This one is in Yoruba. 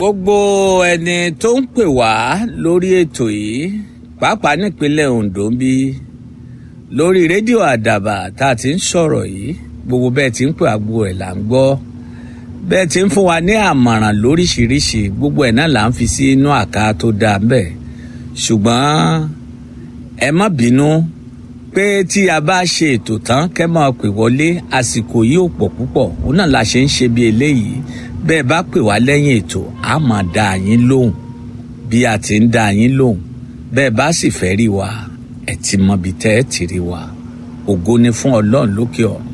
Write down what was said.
gbogbo ẹni tó ń pè wá lórí ètò yìí pàápàá nípínlẹ̀ Ondo ń bí lórí rédíò àdàbà tá a ti ń sọ̀rọ̀ yìí gbogbo bẹ́ẹ̀ ti ń pè àgbo ẹ̀ là ń gbọ́ bẹ́ẹ̀ ti ń fún wa ní àmọ̀ràn lóríṣiríṣi gbogbo ẹ̀ náà là ń fi sí inú àká tó dáa bẹ́ẹ̀ ṣùgbọ́n ẹ má bínú pé tí a bá ṣe ètò tán kẹ́ máa pè wọlé àsìkò yìí ò pọ̀ púpọ̀ òun náà la ṣe ń ṣe bí eléyìí bẹ́ẹ̀ bá pè wá lẹ́yìn ètò a máa dá yín lóhùn bí a ti ń dá yín lóhùn bẹ́ẹ̀ bá sì fẹ́ rí wa ẹ ti mọ ibi tẹ́ ẹ ti rí wa ògo ni fún ọlọ́run lókè ọ̀run